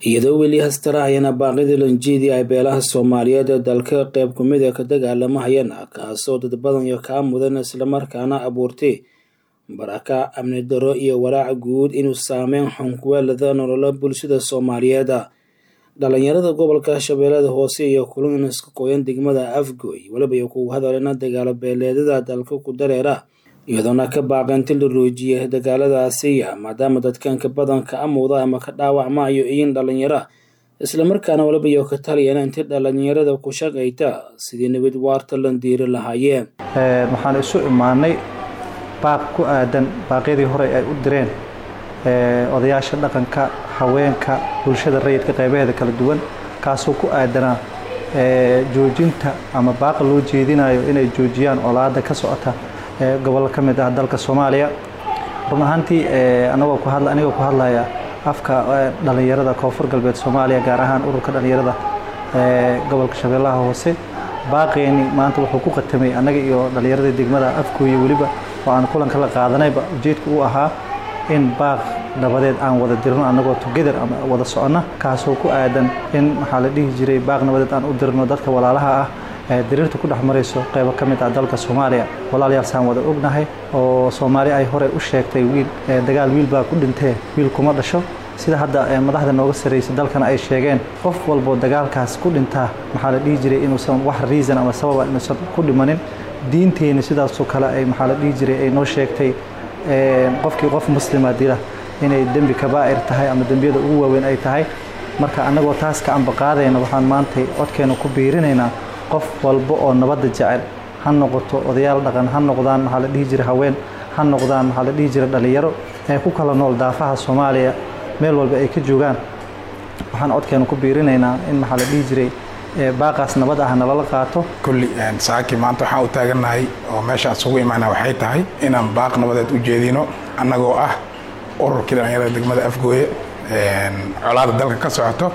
iyadoo weli hastaraayana baaqidii lanjeedii ay beelaha soomaaliyeed ee dalka qayb kumid ee ka dagaalamahayana kaasoo dad badan iyo kaa mudan islamarkaana abuurtay baraka amni daro iyo walaaca guud inuu saameyn xun kuweelada nolola bulshada soomaaliyeed dhalinyarada gobolka shabeellada hoose iyo kulan iska qoyan degmada afgoy weliba iyo kugu hadalena dagaalo beeleedada dalka ku dareera iyadoona ka baaqanti la roojiyay dagaaladaasiya maadaama dadkanka badanka amuuda ama ka dhaawacmaayo iyin dhalinyara islamarkaana waliba iyo ka taliyana intii dhalinyarada ku shaqayta sidii nabad waarta lan diiri lahaayeen waxaan isu imaanay baaq ku aadan baaqyadii hore ay u direen odayaasha dhaqanka haweenka bulshada rayidka qaybaheeda kala duwan kaasoo ku aadanaa joojinta ama baaqa loo jeedinayo inay joojiyaan olaada ka socota gobollo ka mid ah dalka soomaaliya run ahaantii anagoo ku hadla anigoo ku hadlaya afka dhalinyarada koonfur galbeed soomaaliya gaar ahaan ururka dhalinyarada gobolka shabeellaha hoose baaqeeni maanta wuxuu ku qatamay annaga iyo dhalinyarada degmada afkooya weliba oo aan kulanka la qaadanayba ujeedka u ahaa in baaq nabadeed aan wada dirno annagoo together ama wada soconna kaasoo ku aadan in maxaa la dhihi jiray baaq nabadeed aan u dirno dadka walaalaha ah diriirta ku dhex marayso qaybo ka mid ah dalka soomaaliya walaalayaal saan wada ognahay oo soomaali ay hore u sheegtay wiil dagaal wiil baa ku dhintee wiil kuma dhasho sida hadda madaxda nooga sarraysay dalkana ay sheegeen qof walboo dagaalkaas ku dhintaa maxaa la dhihi jiray inuusan wax reason ama sababa inuusan ku dhimanin diinteenna sidaasoo kale ay maxaa la dhihi jiray ay noo sheegtay qofkii qof muslima dila inay dembi kabaa'ir tahay ama dembiyada ugu waaweyn ay tahay marka annagoo taas ka ambaqaadayna waxaan maantay codkeena ku biirinaynaa qof walba oo nabadda jecel ha noqoto odayaal dhaqan ha noqdaan maxaa la dhihi jiray haween ha noqdaan maxaa la dhihi jiray dhallinyaro ee ku kala nool daafaha soomaaliya meel walba ay ka joogaan waxaan codkeena ku biirinaynaa in maxaa la dhihi jiray baaqaas nabad ah nalala qaato kulli saaki maanta waxaan u taagannahay oo meesha isugu imaana waxay tahay inaan baaq nabadeed u jeedino annagoo ah ururkii dhallinyarada degmada afgooye colaada dalka ka socoto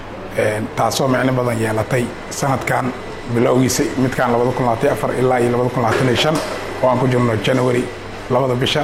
taasoo micno badan yeelatay sanadkan bilowgiisa midkaan ilaa iyo oo aan ku jirno january labada bisha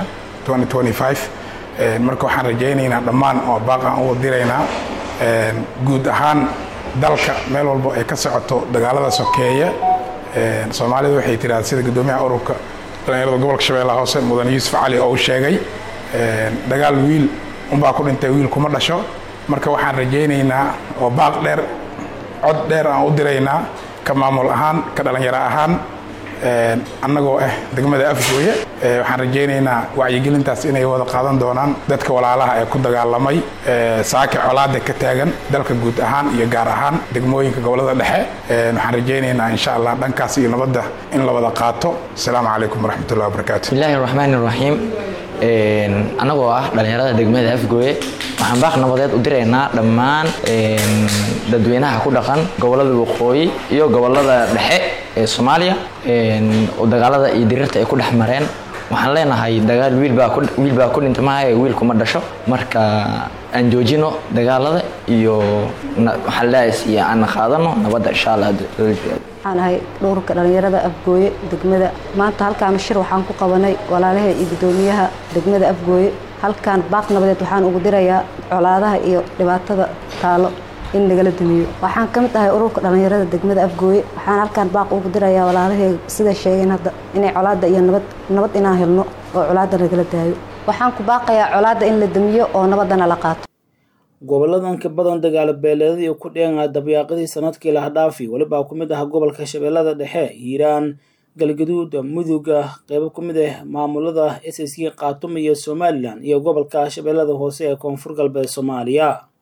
marka waxaan rajaynaynaa dhammaan oo baaq aan u diraynaa guud ahaan dalka meel walbo ay ka socoto dagaalada sokeeye soomaalida waxay tiraada sida guddoomiyaha ururka dhallinyarada gobolka shabeellaha hoose mudan yuusuf cali oo uu sheegay dagaal wiil unbaa ku dhintay wiil kuma dhasho marka waxaan rajaynaynaa oo baaq dheer cod dheer aan u diraynaa ka maamul ahaan ka dhallinyaro ahaan annagoo ah degmada afgooye waxaan rajaynaynaa wacyigelintaas inay wada qaadan doonaan dadka walaalaha ee ku dagaalamay saaki colaada ka taagan dalka guud ahaan iyo gaar ahaan degmooyinka gobolada dhexe waxaan rajaynaynaa insha allah dhankaas iyo nabadda in la wada qaato asalaamu calaykum waraxmatullahi wabarakaatu bismillahi raxmaani raxiim annagoo ah dhallinyarada degmada afgooye waxaan baaq nabadeed u diraynaa dhammaan dadweynaha ku dhaqan gobolada waqooyi iyo gobolada dhexe ee soomaaliya oo dagaalada iyo diriirta ay ku dhex mareen waxaan leenahay dagaal wiil baa ku dhinta maaha wiil kuma dhasho marka aan joojino dagaalada iyo waxaalaas iyo aan qaadano nabadda insha allah waxaan ahay dhowrka dhallinyarada afgooye degmada maanta halkaan shir waxaan ku qabanay walaalaha iyo guddoomiyaha degmada afgooye halkaan baaq nabadeed waxaan ugu dirayaa colaadaha iyo dhibaatada taalo in nagala dumiyo waxaan ka mid ahay ururka dhallinyarada degmada afgooye waxaan halkaan baaq ugu dirayaa walaalaheyga siday sheegeen hadda inay colaadda iyo nabad nabad inaan helno oo colaadda nagala daayo waxaan ku baaqayaa colaadda in la damiyo oo nabaddana la qaato goboladan ka badan dagaalo beeleedadii ku dheenga dabyaaqadii sanadkii lahdhaafi welibaa ku mid ah gobolka shabeellada dhexe hiiraan galgaduud muduga qeybo ku mid ah maamulada s s k khaatuma iyo somalilan iyo gobolka shabeellada hoose ee koonfur galbeed soomaaliya